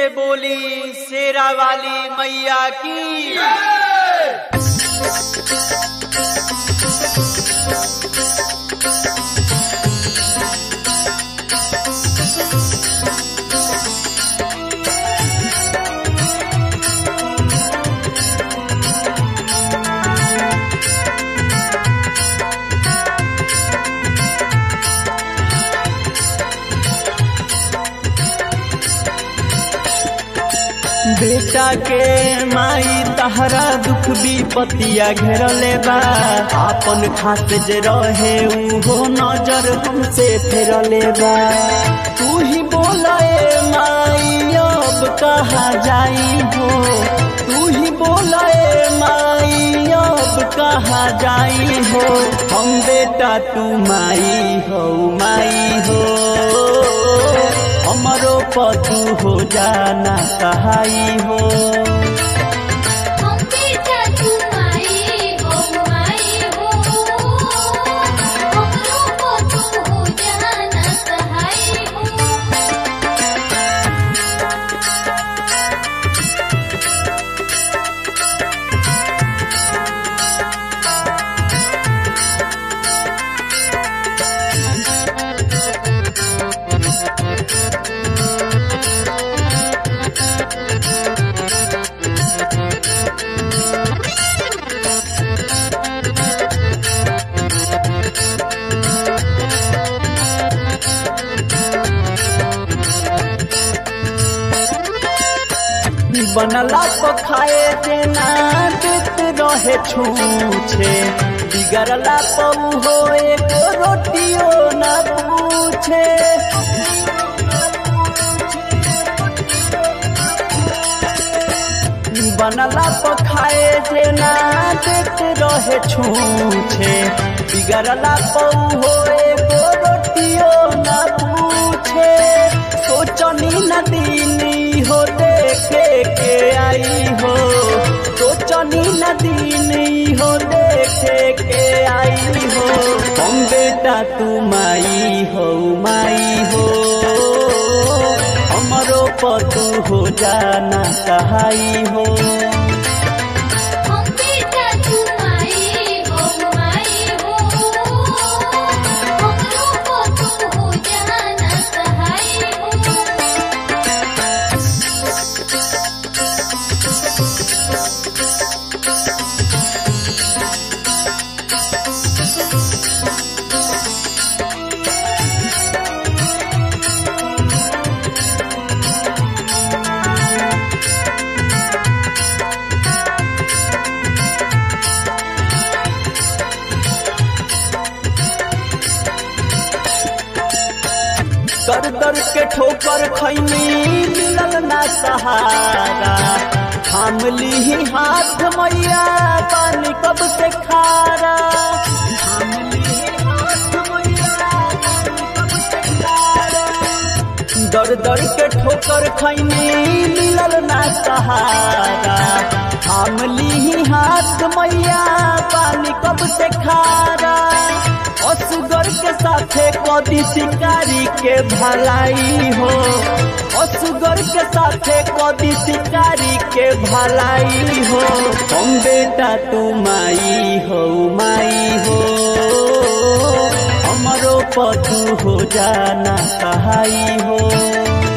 बोली शेरा वाली मैया की बेटा के माई तहरा दुख विपतिया घेरले बा आपन खात जे रहे उहो नजर हमसे फेरले बा तू ही बोलाए माई अब कहा जाई हो तू ही बोलाए माई अब कहा जाई हो हम बेटा तू माई हो माई हो हमरो पतू हो जाना सहाई हो हम बेटा तू माई हो माई हो हमरो को तू हो जाना सहाय हो बनला तो खाए देना देत रहे छूछे बिगड़ला तो हो एक रोटियो न पूछे बनला तो खाए देना देत रहे छूछे बिगड़ला तो हो एक रोटियो न पूछे सोचनी न दीनी हो देखे के आई हो सोचनी न दीनी हो देखे के आई हो हम बेटा तू माई हो माई हो हमरो पतू हो जाना सहाई हो हम बेटा तू माई हो माई हो हमरो को तू हो जाना सहाय हो दर दर के ठोकर खैनी मिलल ना सहारा थाम ली हाथ मैया पानी कब से खारा थाम लीही हाथ मैया, पानी कब से खारा। दर दर के ठोकर खैनी मिलल ना सहारा थाम ली हाथ मैया पानी कब से खारा असुगर के साथे कदी शिकारी के भलाई हो असुगर के साथे कदी शिकारी के भलाई हो हम बेटा तू माई हो माई हो हमरो पतू हो जाना सहाई हो